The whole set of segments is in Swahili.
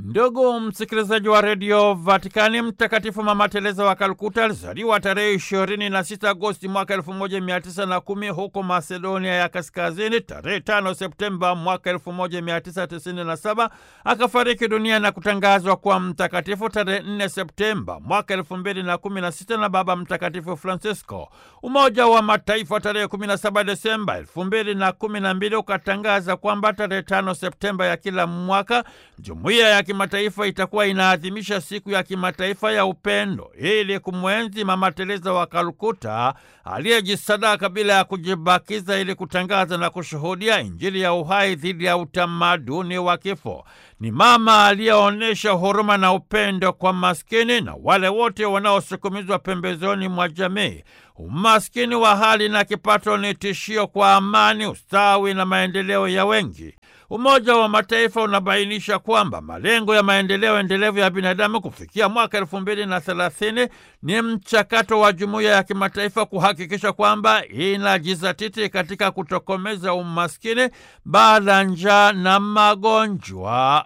Ndugu msikilizaji wa redio Vatikani, Mtakatifu Mama Teresa wa Kalkuta alizaliwa tarehe 26 Agosti mwaka 1910 huko Macedonia ya Kaskazini. Tarehe 5 Septemba mwaka 1997 akafariki dunia na kutangazwa kuwa mtakatifu tarehe 4 Septemba mwaka 2016 na Baba Mtakatifu Francisco. Umoja wa Mataifa tarehe 17 Desemba 2012 ukatangaza kwamba tarehe 5 Septemba ya kila mwaka jumuiya ya kimataifa itakuwa inaadhimisha siku ya kimataifa ya upendo ili kumwenzi Mama Teresa wa Kalkuta aliyejisadaka bila ya kujibakiza ili kutangaza na kushuhudia Injili ya uhai dhidi ya utamaduni wa kifo. Ni mama aliyeonyesha huruma na upendo kwa maskini na wale wote wanaosukumizwa pembezoni mwa jamii. Umaskini wa hali na kipato ni tishio kwa amani, ustawi na maendeleo ya wengi. Umoja wa Mataifa unabainisha kwamba malengo ya maendeleo endelevu ya binadamu kufikia mwaka elfu mbili na thelathini ni mchakato wa jumuiya ya kimataifa kuhakikisha kwamba inajizatiti katika kutokomeza umaskini, baa, njaa na magonjwa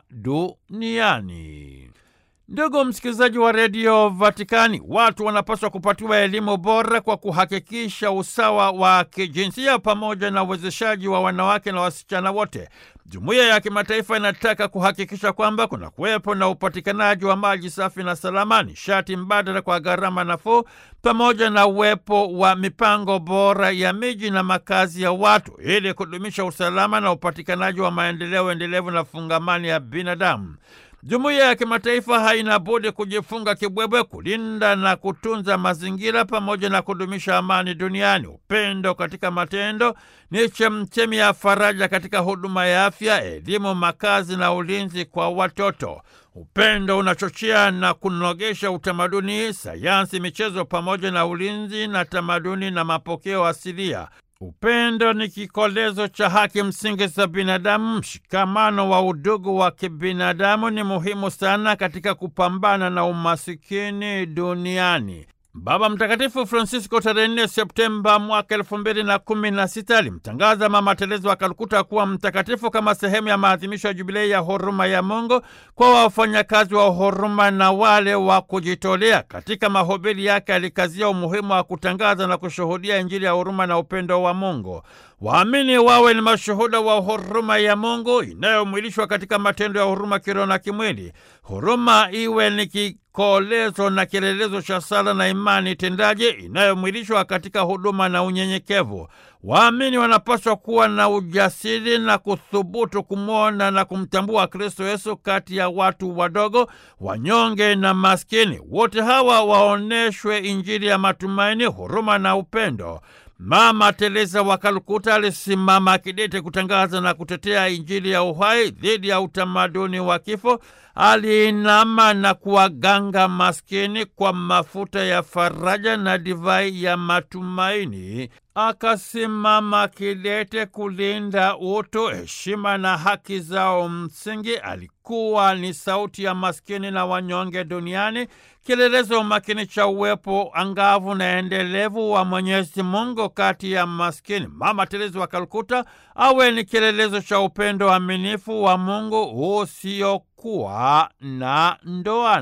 duniani. Ndugu msikilizaji wa redio Vatikani, watu wanapaswa kupatiwa elimu bora kwa kuhakikisha usawa wa kijinsia pamoja na uwezeshaji wa wanawake na wasichana wote. Jumuiya ya kimataifa inataka kuhakikisha kwamba kuna kuwepo na upatikanaji wa maji safi na salama, nishati mbadala kwa gharama nafuu, pamoja na uwepo wa mipango bora ya miji na makazi ya watu ili kudumisha usalama na upatikanaji wa maendeleo endelevu na fungamani ya binadamu. Jumuiya ya kimataifa haina budi kujifunga kibwebwe kulinda na kutunza mazingira pamoja na kudumisha amani duniani. Upendo katika matendo ni chemchemi ya faraja katika huduma ya afya, elimu, makazi na ulinzi kwa watoto. Upendo unachochea na kunogesha utamaduni, sayansi, michezo pamoja na ulinzi na tamaduni na mapokeo asilia. Upendo ni kikolezo cha haki msingi za binadamu. Mshikamano wa udugu wa kibinadamu ni muhimu sana katika kupambana na umasikini duniani. Baba Mtakatifu Francisco tarehe 4 Septemba mwaka elfu mbili na kumi na sita alimtangaza Mama Teresa wa Kalkuta kuwa mtakatifu kama sehemu ya maadhimisho ya jubilei ya huruma ya Mungu kwa wafanyakazi wa huruma na wale wa kujitolea. Katika mahubiri yake alikazia umuhimu wa kutangaza na kushuhudia Injili ya huruma na upendo wa Mungu. Waamini wawe ni mashuhuda wa huruma ya Mungu inayomwilishwa katika matendo ya huruma kiroho na kimwili. Huruma iwe ni kikolezo na kielelezo cha sala na imani tendaji inayomwilishwa katika huduma na unyenyekevu. Waamini wanapaswa kuwa na ujasiri na kuthubutu kumwona na kumtambua Kristo Yesu kati ya watu wadogo, wanyonge na maskini. Wote hawa waoneshwe Injili ya matumaini, huruma na upendo. Mama Teresa wa Kalkuta alisimama kidete kutangaza na kutetea Injili ya uhai dhidi ya utamaduni wa kifo. Aliinama na kuwaganga maskini kwa mafuta ya faraja na divai ya matumaini. Akasimama kidete kulinda utu, heshima na haki zao msingi. Alikuwa ni sauti ya maskini na wanyonge duniani, kielelezo makini cha uwepo angavu na endelevu wa Mwenyezi Mungu kati ya maskini. Mama Teresa wa Kalkuta awe ni kielelezo cha upendo aminifu wa Mungu usiokuwa na ndoa.